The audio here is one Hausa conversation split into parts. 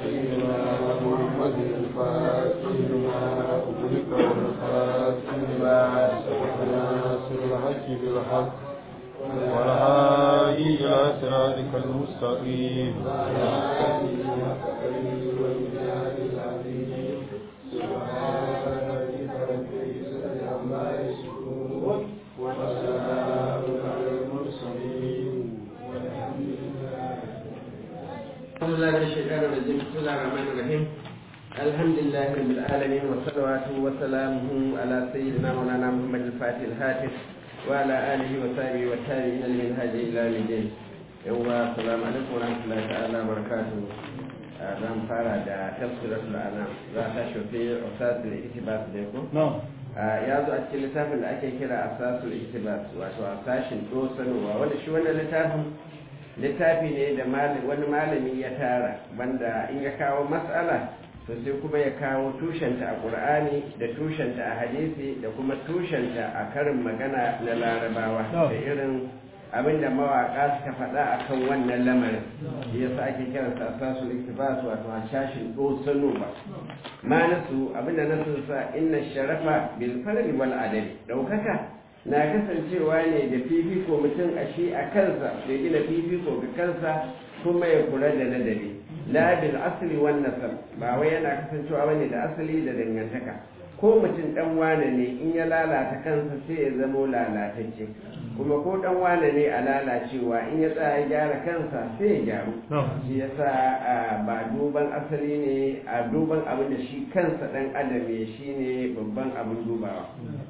سيدنا محمد الفاتح لما أغلق والخاتم لما سبق ناصر الحق بالحق والهادي إلى صراطك المستقيم أعوذ بالله من الشيطان الرجيم بسم الله الرحمن الرحيم الحمد لله رب العالمين والصلوات وسلامه على سيدنا مولانا محمد الفاتح الهاتف وعلى آله وصحبه والتابعين لمنهج إلى يوم الدين يوم السلام عليكم ورحمة الله تعالى وبركاته zan fara da tafsiratul anam za ta shafi usatul iktibas ne ko ya zo a cikin littafin da ake kira asasul iktibas wato asashin dosanowa wanda shi wannan littafin littafi ne da wani malami ya tara banda in ya kawo matsala to sai kuma ya kawo tushenta a ƙur'ani da tushenta a hadisi da kuma tushenta a karin magana na larabawa da irin abin da mawaƙa suka faɗa a kan wannan lamarin ya sa ake kiransa asasul iktibas wato hashashin dosano ba ma nasu abin da nasu sa inna sharafa bil farli wal adali daukaka na kasancewa ne da fifiko mutum a shi a kansa da gina fifiko ga kansa kuma ya kula da ladabi la bil asli wan nasab ba wai yana kasancewa bane da asali da dangantaka ko mutum dan wane ne in ya lalata kansa sai ya zamo lalatacce kuma ko dan wane ne a lalacewa in ya tsaya gyara kansa sai ya gyaru shi yasa ba duban asali ne a duban abin da shi kansa dan adam ne shine babban abin dubawa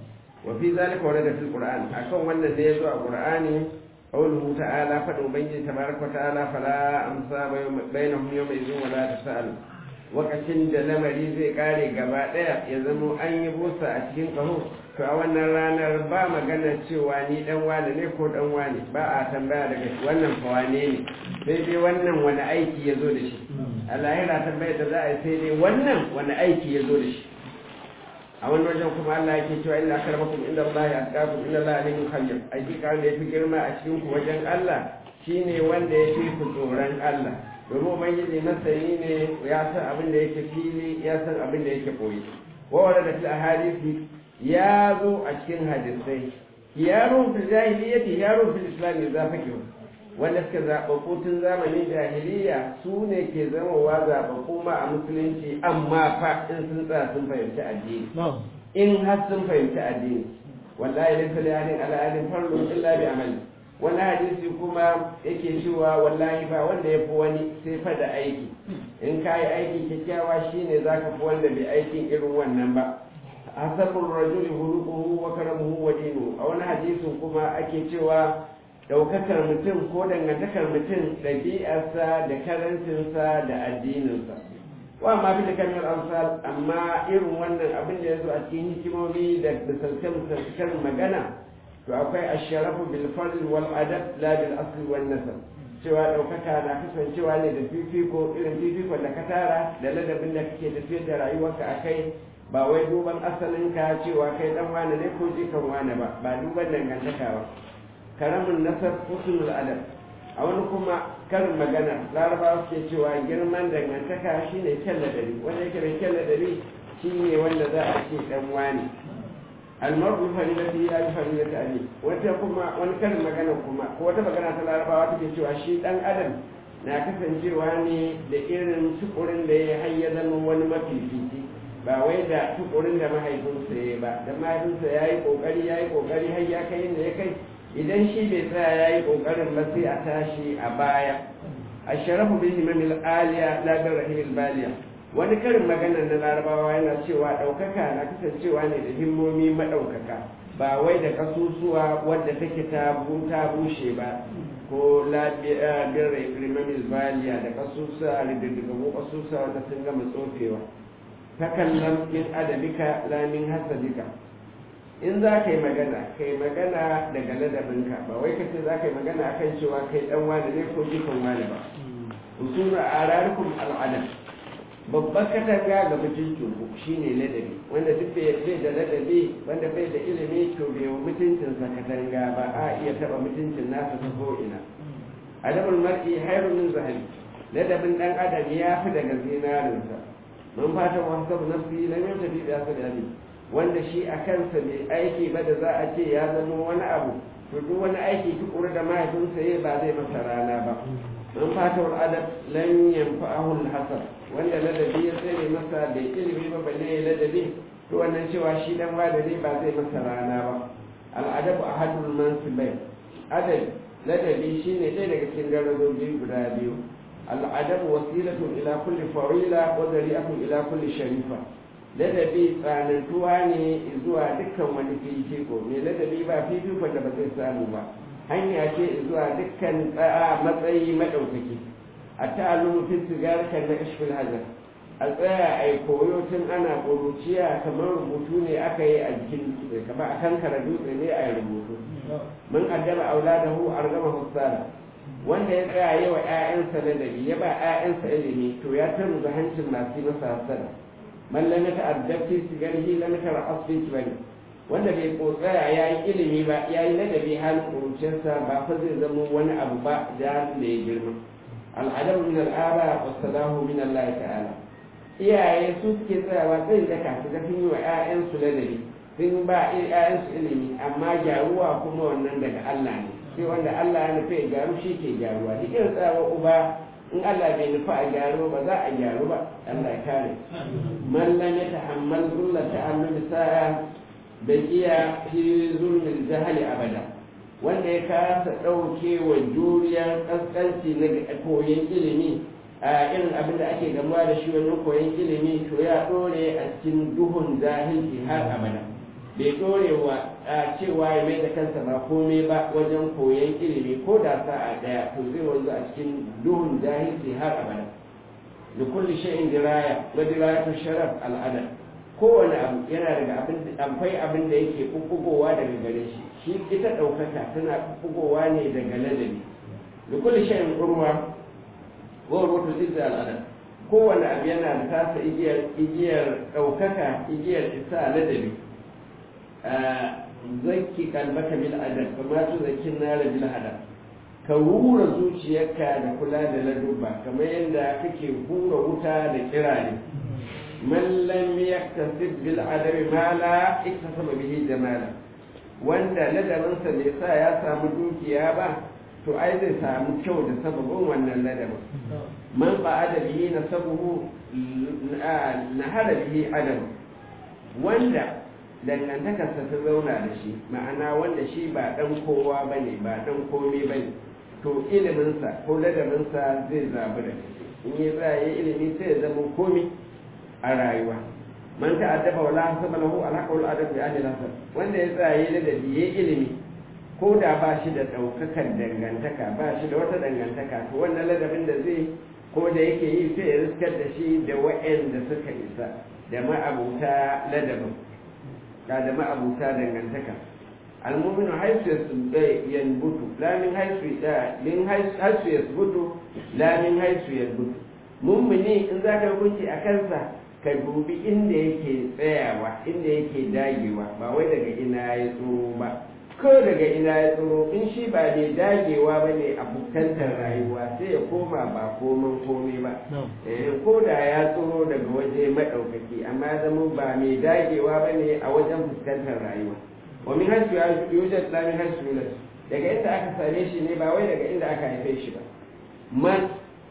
وفي ذلك ورد في القرآن أكون وانا زيزو القرآن قوله تعالى فأبين تبارك وتعالى فلا أمسى بينهم يومئذ ولا تسأل wakacin da lamari zai kare gaba ɗaya ya zamo an yi busa a cikin ƙaho to a wannan ranar ba magana cewa ni dan wane ne ko dan wane ba a tambaya daga wannan fa wane ne sai dai wannan wani aiki ya zo da shi a lahira tambaya da za a yi sai dai wannan wani aiki ya zo da shi a wani wajen kuma Allah yake cewa inna akramakum inda Allah ya atqakum inna Allah alimun khabir hakika wanda yafi girma a cikin ku wajen Allah shine wanda yafi ku tsoron Allah domin ubangiji masani ne ya san abin da yake fili ya san abin da yake koyi wa warada fil ahadisi ya zo a cikin hadisai yaro fil jahiliyyati yaro fil islam za fakiru wanda suka zaɓaɓɓu tun zamanin jahiliya su ne ke zamowa zaɓaɓɓu ma a musulunci amma fa in sun tsaya sun fahimci addini in har sun fahimci addini wallahi laysa li ahadin ala ahadin farlun illa bi amali wani hadisi kuma yake cewa wallahi ba wanda ya fi wani sai fa da aiki in ka yi aiki kyakkyawa shine zaka fi wanda bai aikin irin wannan ba hasabul rajuli huluquhu wa karamuhu wa dinuhu a wani hadisin kuma ake cewa daukakar mutum ko dangantakar mutum ɗabi'arsa da karancinsa da addininsa wa ma fi da kamar amsal amma irin wannan abin da ya zo a cikin hikimomi da misalce-misalcen magana to akwai asharafu bil fadl wal adab la bil asl wal nasab cewa ɗaukaka na kasancewa ne da fifiko irin fifikon da ka tara da ladabin da kake tafiyar da rayuwarka a kai ba wai duban asalinka cewa kai dan wane ne ko jikan wane ba ba duban dangantaka ba karamin nasar husnul adab a wani kuma karin magana larabawa suke cewa girman dangantaka shine kyan ladari wanda yake da kyan ladari shine wanda za a ce dan wani almaru farilati ya yi farilati ali wata kuma wani karin magana kuma ko wata magana ta larabawa take cewa shi dan adam na kasancewa ne da irin tukurin da ya hayya zama wani mafifici ba wai da tukurin da mahaifinsa ya ba da mahaifinsa ya yi kokari ya yi kokari har ya kai inda ya kai idan shi bai tsaya ya yi ƙoƙarin ba sai a tashi a baya a sharafu bin himamil aliya ladar rahimil baliya wani karin magana na larabawa yana cewa ɗaukaka na kasancewa ne da himmomi maɗaukaka ba wai da kasusuwa wadda take ta bushe ba ko labiyar himamil baliya da kasusuwa rididdigamu kasusuwa wadda sun gama tsofewa takallam min adabika lamin hasadika in za ka yi magana ka yi magana daga ladabinka ba wai kace za ka yi magana akan cewa kai dan wani ne ko jikan wani ba usulu a rarikun al'adam babban katanga ga mutuncin ku shine ladabi wanda duk bai da ladabi wanda bai da ilimi to bai wa mutuncinsa katanga ba a iya taba mutuncin nasa ta ko ina adabul mar'i hayrun min zahabi ladabin dan adam ya fi daga zinarinsa man fata wa hasabu nafsi lam yamtafi bi asali wanda shi a kansa mai aiki ba da za a ce ya zama wani abu to duk wani aiki tukuru da mahaifinsa ya ba zai masa rana ba man fata wa adab lam yanfa'ahu al-hasab wanda ladabi ya tsere masa da ilimi ba balle ya ladabi to wannan cewa shi dan wadari ba zai masa rana ba al-adabu ahadul mansibai adab ladabi shine ɗaya daga cikin darajoji guda biyu al-adabu wasilatun ila kulli fawila wa zari'atun ila kulli sharifa ladabi tsanantuwa ne zuwa dukkan wani fifiko mai ladabi ba fifikon da ba zai samu ba hanya ce zuwa dukkan matsayi maɗaukaki a ta'allumu fi sigar kan na ishfil hajar a tsaya a yi koyo tun ana ƙuruciya kamar rubutu ne aka yi a jikin dutse kamar a kankara dutse ne a yi rubutu mun addaba auladahu argama hussara wanda ya tsaya yi wa 'ya'yansa ladabi ya ba 'ya'yansa ilimi to ya tarmuza hancin masu masa hasara man lam yata'addab fi sigarihi lam yatara'as fi kibari wanda bai kotsaya ya yi ilimi ba ya yi ladabi halin kuruciyarsa ba fa zai zama wani abu ba da da ya girma al'adabu min al'aba wa salahu min Allah ta'ala iyaye su suke tsayawa zai daka su ga sun yi wa 'ya'yansu ladabi sun ba 'ya'yansu ilimi amma gyaruwa kuma wannan daga Allah ne sai wanda Allah ya nufi ya gyaru shi ke gyaruwa duk irin tsayawa uba in Allah bai nufi a gyaru ba za a gyaru ba Allah ya kare man lam yatahammal zulla ta'allumi sa'a bai iya fi zulmin jahali abada wanda ya kasa ɗauke wa juriyar ƙasƙanci na koyon ilimi a irin abin da ake gamuwa da shi wannan koyon ilimi to ya ɗore a cikin duhun jahilci har abada bai ɗore wa a cewa ya mai da kansa ba komai ba wajen koyon ilimi ko da sa'a ɗaya to zai wanzu a cikin duhun jahilci har abada da kulli shay'in diraya wa dirayatu sharaf al'adab kowane abu yana daga abin amfai abin da yake bubbugowa daga gare shi shi ita ɗaukaka tana bubbugowa ne daga ladabi da kulli shay'in urwa wa rubutu izza al'adab kowane abu yana da tasa igiyar igiyar ɗaukaka igiyar isa ladabi zakki kalbaka bil adab kama tu zakkin nara bil hadab ka hura zuciyarka da kula da ladubba kamar yadda kake hura wuta da kirare man lam yaktasib bil adabi ma la iktasaba bihi jamala wanda ladabinsa bai sa ya samu dukiya ba to ai zai samu kyau da sababin wannan ladabin man ba adabihi na sabuhu na hada bihi adam wanda dangantakarsa ta zauna da shi ma'ana wanda shi ba dan kowa bane ba dan komai bane to iliminsa ko ladabinsa zai zabi da in yi za yi ilimi sai ya zama komai a rayuwa man ta'addaba wala hasaba lahu alhaqa wal adab bi ahli nasab wanda ya tsaye da biye ilimi ko da ba shi da daukakan dangantaka ba shi da wata dangantaka to wannan ladabin da zai ko da yake yi sai ya riskar da shi da wa'anda suka isa da ma'abuta ladabin da da ma'abuta dangantaka المؤمن حيث ينبت لا من حيث من حيث يثبت لا من حيث يثبت mummuni in za ka hukunci a kansa ka dubi inda yake tsayawa inda yake dagewa ba wai daga ina ya tsoro ba ko daga ina ya tsoro in shi ba mai dagewa ba ne a fuskantar rayuwa sai ya koma ba koman komai ba ko da ya tsoro daga waje maɗaukaki amma ya zama ba mai dagewa ba ne a wajen fuskantar rayuwa wa min hasu ya yujad la min hasu yulad daga inda aka same shi ne ba wai daga inda aka haife shi ba man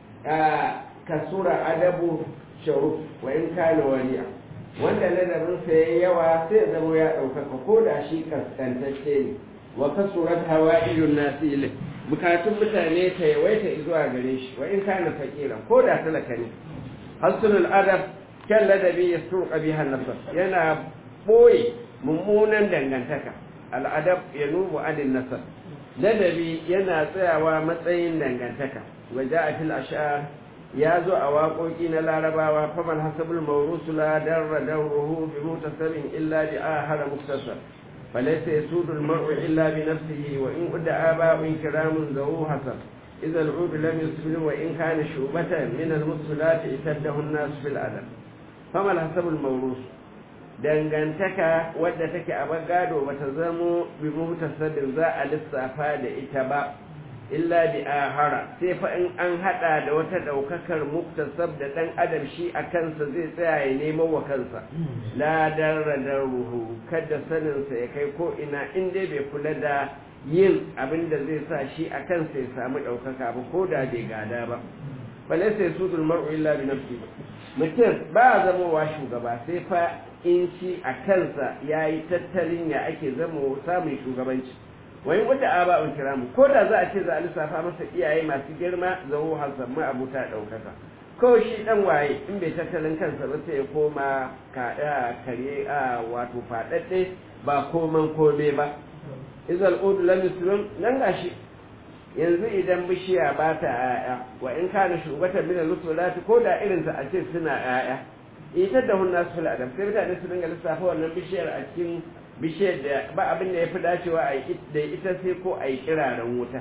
kasura adabu sharuf wa in kana waliya wanda ladabin sa yayi yawa sai ya zama ya ɗaukaka ko da shi kaskantacce ne wa kasurat hawaijun nasi ilai bukatun mutane ta yawaita zuwa gare shi wa in kana fakira ko da talaka ne hasunul adab kyan ladabi ya surka biha nasar yana boye mummunan dangantaka al'adab ya nubu adin nasar ladabi yana tsayawa matsayin dangantaka waje a fil ash'ar ya zo a waƙoƙi na larabawa faman hasabul mawrusu la darra darruhu bi mutasabin illa bi ahara muktasar falaysa yasudu al-mar'u illa bi nafsihi wa in udda aba'un kiramun zawu hasan idza al-ud lam yusbil wa in kana shubatan min al-muslat itadahu an-nas fil adab faman hasabul mawrus dangantaka wadda take a bagado bata zamo bi mutasabin za a lissafa da ita ba illa bi ahara sai fa in an hada da wata daukakar muktasab da dan adam shi a kansa zai tsaya ya nemo wa kansa la darra ruhu kada sanin sa ya kai ko ina in dai bai kula da yin abin da zai sa shi a kansa ya samu daukaka ba ko da bai gada ba balaysa yasudul mar'u illa bi nafsi mutum ba zama wa shugaba sai fa in shi a kansa yayi tattalin ya ake zama samun shugabanci wai wanda aba un kiramu ko da za a ce za a lissafa masa iyaye masu girma zawo hasan ma abuta daukaka ko shi dan waye in bai tattalin kansa ba sai ya koma kada kare a wato fadadde ba koman kome ba izal ud lam yuslim nan gashi yanzu idan bishiya ba ta ƴaƴa wa in kana shugabatan min al-rusulati ko da irin ta a ce suna ƴaƴa ita da hunna su fil adam sai mutane su dinga lissafa wannan bishiyar a cikin bishiyar da ba abin da ya fi dacewa a yi da ita sai ko a yi kiraren wuta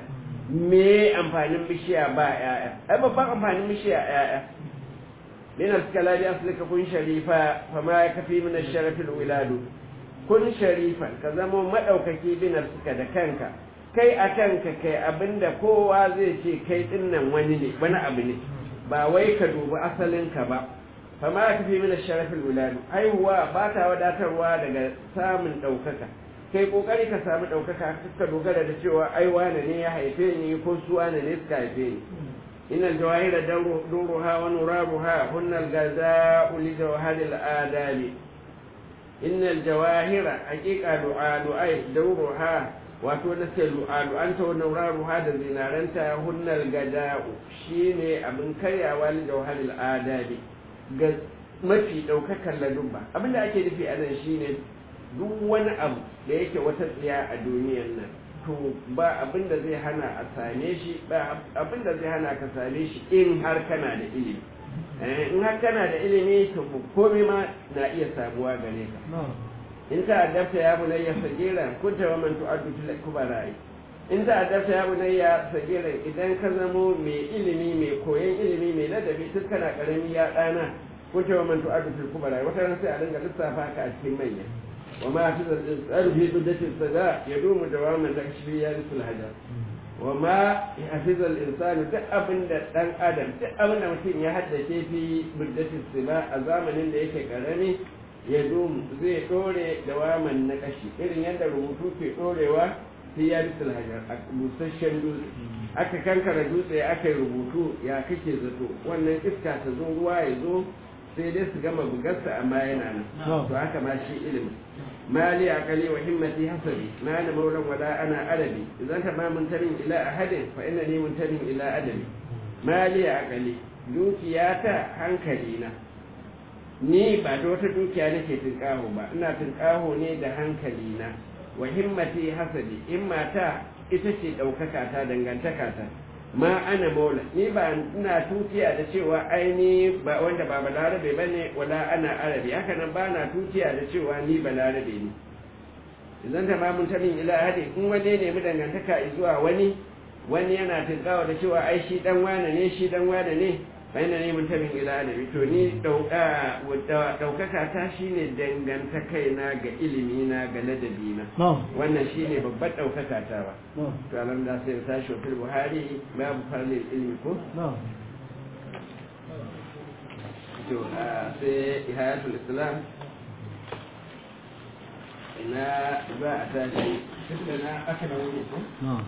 me amfanin bishiya ba ƴaƴa ai babban amfanin bishiya ƴaƴa min al-kalami aslika kun sharifa fa ma kafi min ash-sharaf al-wiladu kun sharifan ka zama madaukaki bin suka da kanka kai a kanka kai abinda kowa zai ce kai dinnan wani ne wani abu ne ba wai ka dubi asalinka ba fama ka fi mina sharafin wuladu haihuwa ba ta wadatarwa daga samun ɗaukaka kai ƙoƙari ka samu ɗaukaka ka dogara da cewa ai wane ne ya haife ni ko su wane ne suka haife ni إن الجواهر دورها ونرابها هن الجزاء لجوهر الآداب إن الجواهر حقيقة دعاء دعاء دورها wato na ce lu'alu an ta wannan raruha da zinaranta hunnal gada'u shine abin karyawa li jawharil adabi ga mafi daukakar ladubba abinda ake nufi a nan shine duk wani abu da yake wata tsiya a duniyar nan to ba abin da zai hana a same shi ba abin da zai hana ka same shi in har kana da ilimi in har kana da ilimi to komai ma na iya samuwa gare ka in ta addabta ya bunayya sagira kunta wa man tu'addu fil kubara'i in ta addabta ya bunayya sagira idan ka zamo mai ilimi mai koyon ilimi mai ladabi tun kana karami ya dana kunta wa man tu'addu fil kubara'i wata ran sai a dinga lissafa ka a cikin manya wa ma fi zaru fi duddati saga yadumu dawaman da shi ya risul hajar wa ma hafiza al-insan duk abinda dan adam duk abinda mutum ya haddace fi duddati saga a zamanin da yake karami ya domu zai dore da waman na kashi irin yadda rubutu ke dorewa sai ya bisul hajar a busasshen dutse aka kankara dutse aka yi rubutu ya kake zato wannan iska ta zo ruwa ya zo sai dai su gama bugarsa amma yana nan to haka ma shi ilimi mali akali wa himmati hasabi ma na maulan wala ana adabi idan ta ma muntamin ila ahadin fa inna ni muntamin ila adabi mali akali dukiyata hankali na ni ba da wata dukiya nake tunƙaho ba ina tunƙaho ne da hankali na wa himmati hasadi himmata ita ce ɗaukaka ta dangantaka ta ma ana maula ni ba ina tutiya da cewa aini ba wanda ba balarabe ba ne wala ana arabi haka nan ba na tutiya da cewa ni balarabe ne idan ta mamun tamin ila hadi in wani ne mu dangantaka zuwa wani wani yana tunƙaho da cewa ai shi dan wane ne shi dan wane ne bayan ne mutumin ila adabi to ni ɗaukaka ta shine dangantakai na ga ilimi na ga ladabi na wannan shine babbar ɗaukaka ta ba to alam da sai ta shi fil buhari babu farlil ilmi ko to sai ihayatul islam ina za a tashi tunda na aka da wani ko